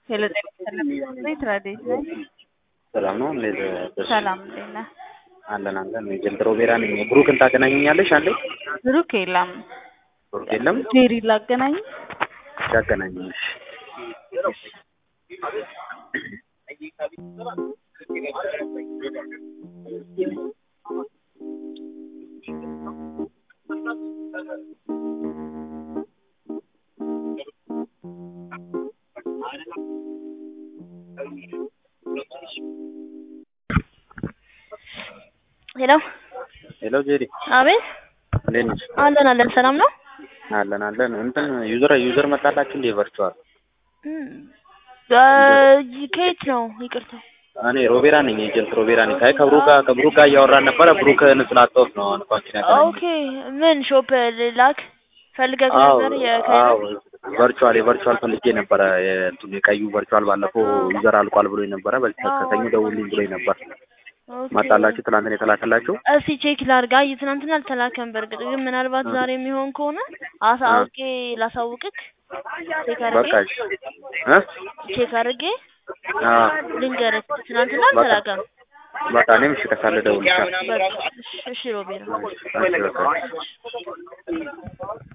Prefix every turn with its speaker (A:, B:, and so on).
A: ሄሎ ጤና ይስጥልኝ። ቤት ረዴት ነኝ።
B: ሰላም ነው። እንዴት ነሽ?
A: ሰላም እንዴት ነህ?
B: አለን አለን። ጀልድሮ ቤራ ነኝ። ብሩክን ታገናኘኛለሽ? አለ
A: ብሩክ የለም።
B: ብሩክ የለም።
A: ጄሪ ላገናኝ።
B: ያገናኘሽ
C: ሄሎ
B: ሄሎ ጄሪ
C: አቤት
B: እንዴት ነሽ?
C: አለን አለን ሰላም ነው
B: አለን አለን። እንትን ዩዘር ዩዘር መጣላችሁ እንዴ? ቨርቹዋል
C: ከየት ነው ይቅርታ
B: እኔ ሮቤራ ነኝ። የጀልት ሮቤራ ነኝ። ካይ ከብሩክ ጋር ከብሩክ ጋር እያወራን ነበረ። ብሩክን ስላጣሁት ነው አንኳችን ያገናኘን።
C: ኦኬ ምን ሾፕ ላክ ፈልገህ
B: አዎ
C: ነበር
B: አዎ
C: የካይሮ
B: ቨርቹዋል የቨርቹዋል ፈልጌ ነበረ። የእንትኑ የቀዩ ቨርቹዋል ባለፈው ዩዘር አልቋል ብሎ ነበረ። በዚህ ከሰኞ ደውልኝ ብሎ ነበር።
C: ኦኬ።
B: መጣላችሁ? ትናንትን የተላከላችሁ?
C: እስቲ ቼክ ላድርግ። አይ ትናንትና አልተላከም። በእርግጥ ግን ምናልባት ዛሬ የሚሆን ከሆነ አሳውቄ ላሳውቅክ ቼክ
B: በቃ
C: አድርጌ
B: እ
C: ቼክ አድርጌ
B: አዎ
C: ልንገርህ። ትናንትና አልተላከም።
B: በቃ እኔም እሺ ከሳለ ደውልልሻለሁ።
C: በቃ እሺ፣ እሺ ሮቤል
B: እሺ በቃ